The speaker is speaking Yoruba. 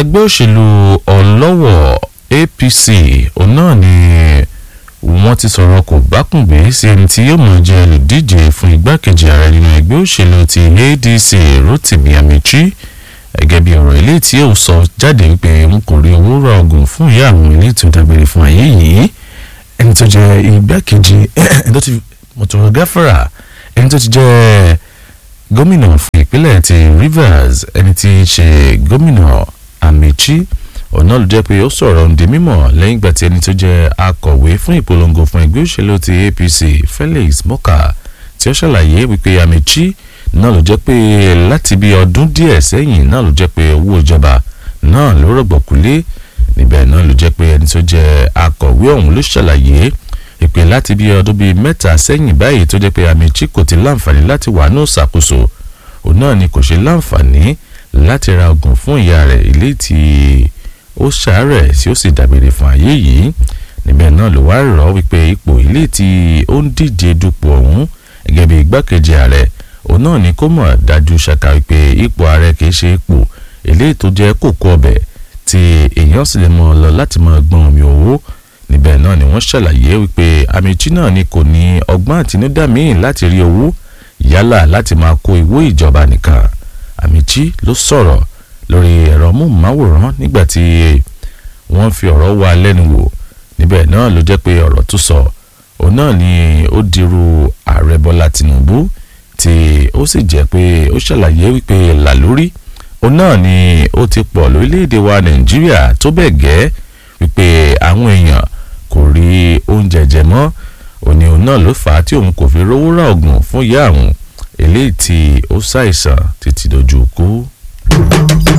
ẹgbẹ́ òṣèlú ọlọ́wọ̀ APC òun náà ni wọ́n ti sọ̀rọ̀ kò bákùngbé sí ẹni tí yóò máa jẹ́ olùdíje fún igbákejì ààrẹ nínú ẹgbẹ́ òṣèlú ti ADC Rotimi Amichi gẹ́gẹ́ bí ọ̀rọ̀ ilé tí yóò sọ jáde wípé n kò rí owó ra oògùn fún ìyá àwọn ilé tó dágbére fún ayé yìí ẹni tó jẹ́ igbákejì ẹni tó ti mọ̀tòrò gáfárà ẹni tó ti jẹ́ gómìnà fún ìpínlẹ̀ ti Rivers ẹni tí í ṣe gómìnà Amichi ọ̀nà ló jẹ́ pé ó sọ̀rọ̀ ǹdí mímọ̀ lẹ́yìn ìgbà tí ẹni tó jẹ́ akọ̀wé fún ìpolongo fún ẹgbẹ́ òṣèlú ti APC Felix Moka tí ó ṣàlàyé wípé Amichi náà ló jẹ́ pé láti bí ọdún díẹ̀ sẹ́yìn náà ló jẹ́ pé owó ìjọba náà ló rọ̀gbọ̀kúlé níbẹ̀ náà ló jẹ́ pé ẹni tó jẹ́ akọ̀wé ọ̀hún ló ṣàlàyé ìpè láti bí ọdún bíi mẹ́ta sẹ́yìn báyìí tó jẹ́ pé Amichi kò ti láǹfààní láti wà ní ìṣàkóso òun náà ni kò ṣe láǹfààní láti ra oògùn fún ìyá rẹ̀ ilé tí ó ṣàárẹ̀ tí ó sì dàgbére fún ayé yìí níbẹ̀ náà ló wá rọ̀ wípé ipò ilé tí ó ń díje dupò ọ̀hún gẹ́gẹ́ bí igbákejì ààrẹ òun náà ni kó mọ̀ dájú ṣàkà wípé ipò ààrẹ kìí ṣe ipò eléyìí tó jẹ́ kókó ọbẹ̀ tí èèyàn sì lè mọ̀ lọ láti máa gbọ́n omi owó níbẹ̀ náà ni wọ́n ṣàlàyé wípé Amichi náà ni kò ní ọgbọ́n àtinúdá míì láti rí owó yálà láti máa kó ìwé ìjọba nìkan Amichi ló sọ̀rọ̀ lórí ẹ̀rọ móhùnmáwòrán nígbà tí wọ́n fi ọ̀rọ̀ wá lẹ́nu wò níbẹ̀ náà ló jẹ́ pé ọ̀rọ̀ tó sọ òun náà ni ó dirú ààrẹ Bọ́lá Tinubu tí ó sì jẹ́ pé ó ṣàlàyé wípé làlórí òun náà ni ó ti pọ̀ lórílẹ̀‐èdè wa Nàìjíríà tó bẹ́ẹ̀ gẹ́ wípé àwọn èèyàn kò rí oúnjẹ jẹ mọ́ òní òun náà ló fà á tí òun kò fi rówó ra oògùn fún ìyá àwọn eléyìí tí ó ṣàìsàn títí dojú kú.